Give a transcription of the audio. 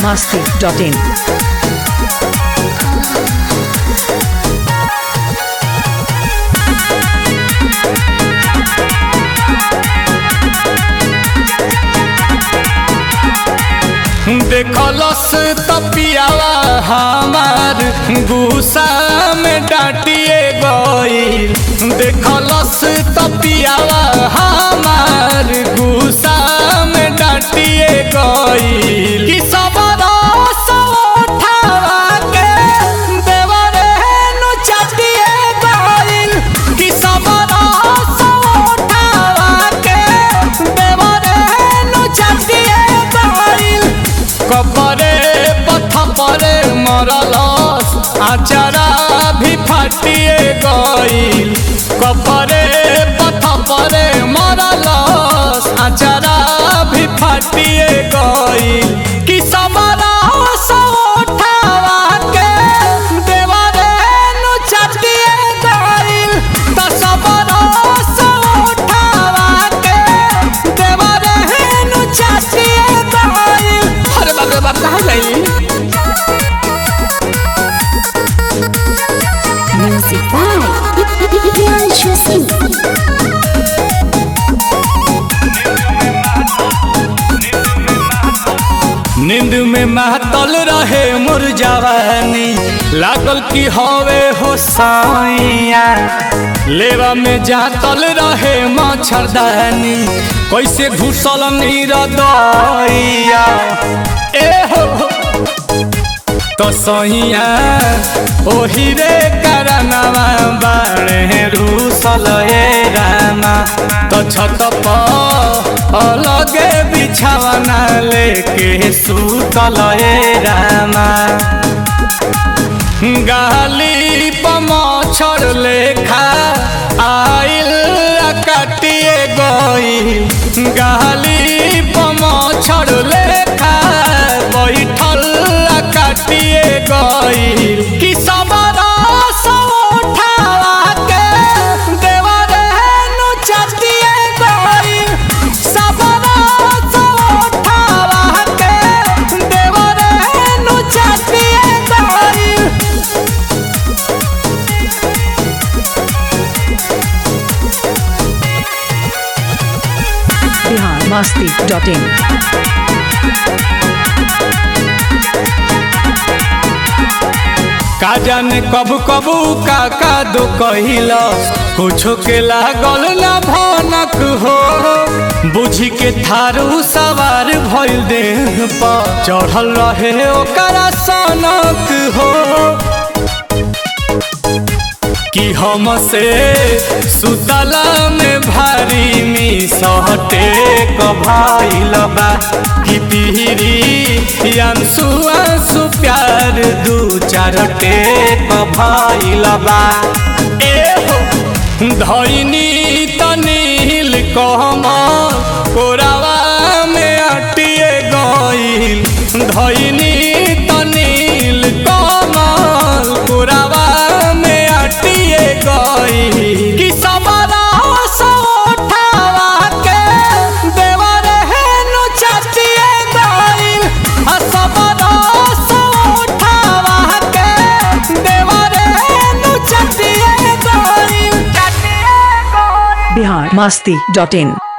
masti.in. देखलस तपियावा हमार गुस्सा में डांटिए गईल देखलस तपियावा हमार गुस्सा में डांटिए गईल कि सब रस उठावा के देवरे नु चाटिए गईल कि सब रस उठावा के देवरे नु चाटिए गईल कपरे पथ परे मरलस आचारा भी फाटिए गईल कपरे पथ परे मरलस आचारा भी फाटिए गईल कि समरा उठावा के देवरे नु चाटिए गईल त समरा उठावा के देवरे नु चाटिए गईल अरे बाप रे बाप कहाँ गई Music by Priyanshu Singh. नींद में महतल रहे मोर जवानी लागल की हवे हो साइया लेवा में जातल रहे मच्छरदानी कैसे घुसल नीर दैया ए हो हो। तो सहिया ओही रे करनवा बाणे रूसल ए रामा तो छत पर अलगे बिछावना लेके सुतल ए रामा गाली पमछर लेखा आइल कटिए गई गाली पमछर लेखा बैठल कटिए गई कि सबरा उठावा के देवरे नु चटिए गई सबरा उठावा के देवरे नु चटिए गई Bihar masti.in. का जाने कब कबू का का दो कहिला कुछो के लागल ना भनक हो बुझी के थारू सवार भइल देह पर चढ़ल रहे ओकरा सनक हो कि हमसे सुतला में भारी मी सहटे कभाइल बा कि पिहरी अंसु अंसु प्यार दू चार टेक भइल बा ए हो धैनी तनील कहम कोरावा में अटिए गईल धैनी तनील कमल कोरावा में अटिए गईल कि सबरा उठावा के देवरे नु चटिए गईल आ सबरा उठावा के देवरे नु चटिए गईल चटिए गईल Bihar masti.in.